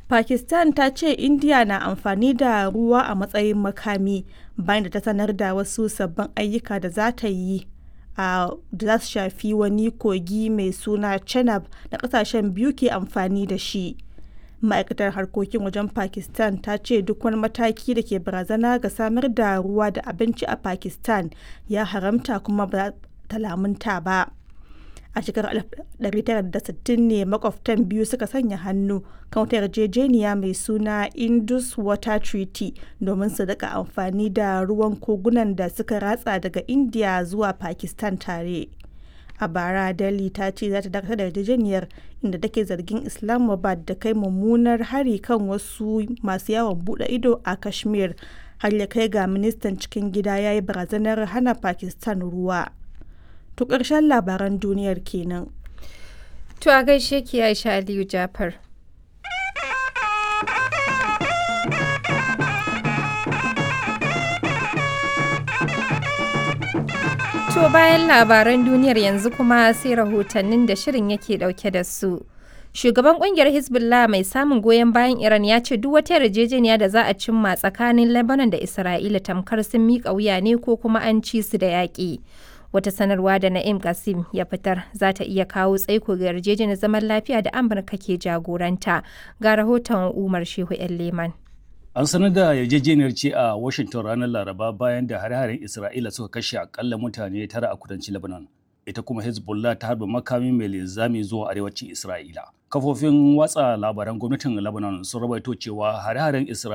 Pakistan ta ce India na amfani da ruwa a matsayin makami bayan da ta sanar da wasu sabbin ayyuka da za ta yi a da za su shafi wani kogi mai suna Chenab da kasashen biyu ke amfani da shi. Ma'aikatar harkokin wajen Pakistan ta ce duk wani mataki da ke barazana ga samar da ruwa da abinci a Pakistan ya haramta kuma ba ta lamunta ba. a shekarar 1960 ne makwabtan biyu suka sanya hannu kan wata yarjejeniya mai suna indus water treaty domin su daga amfani da ruwan kogunan da suka ratsa daga india zuwa pakistan tare a bara delhi ta ce za ta dakatar da yarjejeniyar inda take zargin islamabad da kai mummunar hari kan wasu masu yawon bude ido a kashmir har ya kai ga ministan cikin gida ya yi barazanar hana pakistan ruwa To ƙarshen labaran duniyar kenan. To a gaishe ki Aisha Aliyu Jafar. To bayan labaran duniyar yanzu kuma sai rahotannin da shirin yake dauke da su. Shugaban kungiyar Hezbollah mai samun goyon bayan Iran ya ce duk wata yarjejeniya da za a cimma tsakanin Lebanon da Isra'ila tamkar sun miƙa wuya ne ko kuma an ci su da yaƙi. wata sanarwa da na'im kasim ya fitar za ta iya kawo tsaiko ga yarjejeniyar zaman lafiya da amurka ke jagoranta ga rahoton umar shehu yan leman an sanar da yarjejeniyar ce a washington ranar laraba bayan da hare-haren isra'ila suka kashe akalla mutane tara a kudancin lebanon ita kuma hezbollah ta harba makami mai linzami zuwa arewacin isra'ila kafofin watsa labaran gwamnatin lebanon sun rawaito cewa hare-haren isra'ila